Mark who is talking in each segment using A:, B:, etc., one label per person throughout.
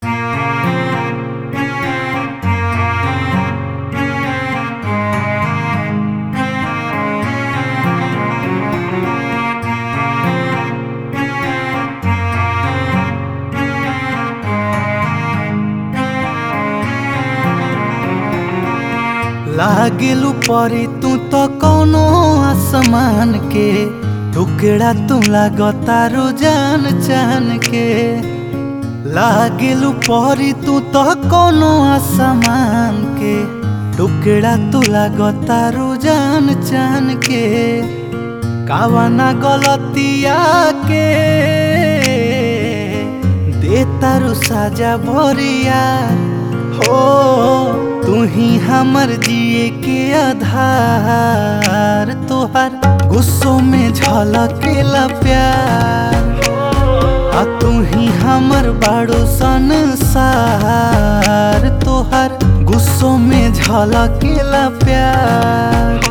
A: लागेलू परी तू तो कौनो आसमान के टुकड़ा तू लागतारू जान चान के लागेलू परी तू तो कौनो आसमान के टुकड़ा तू लागतारू जान चान के कावना गलतिया के दे तारू साजा भरिया हो तू ही हमर जिए के आधार तोहर गुस्सों में झलकेला प्यार आ तू ही हमर बाड़ो संसार तोहर गुस्सों में झलकेला प्यार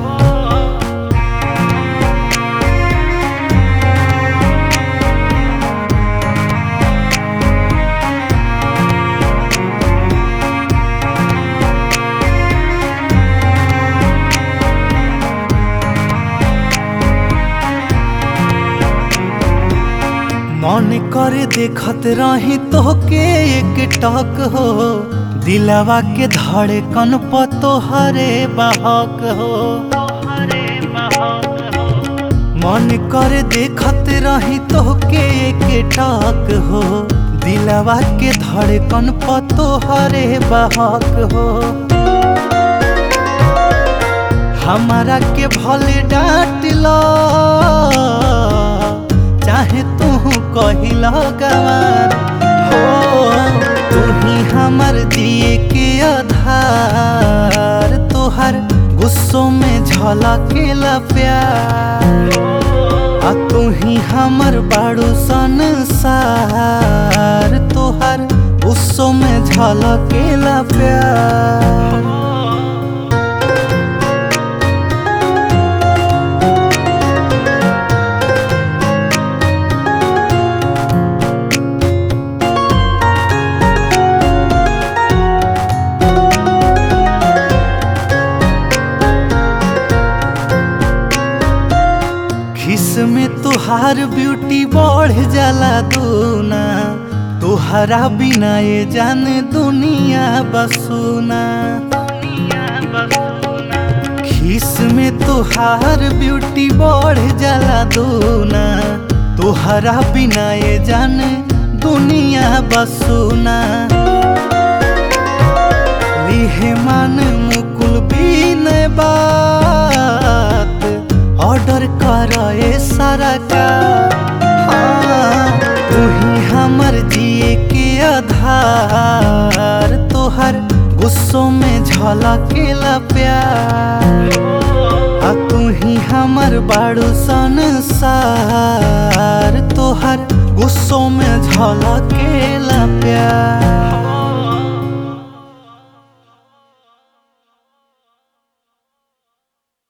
A: मन करे देखत रही तोहके एक टक हो दिलवा के धड़कन प तोहरे बहक हो मन करे देखत रही तोहके एक टक हो दिलवा के धड़कन प तोहरे बहक हो हमारा के भले डांट लो चाहे तू कहिल गवार हो तू ही हमर दिए के आधार तोहर गुस्सों में झलकेला प्यार आ तू ही हमर बाड़ू संसार तोहर गुस्सों में झलकेला प्यार खिस में तुहार ब्यूटी बढ़ जाला दूना तुहरा बिना ये जान दुनिया बसुना खिस में तुहार ब्यूटी बढ़ जाला दूना तुहरा बिना ये जान दुनिया बसुना लिहे मन मुकुल बीन बात ऑर्डर कर सारा का हाँ, तू ही हमर जिए के आधार तोहर गुस्सों में झलकेला प्यार आ तू ही हमर बाड़ू संसार तोहर गुस्सों में झलकेला प्यार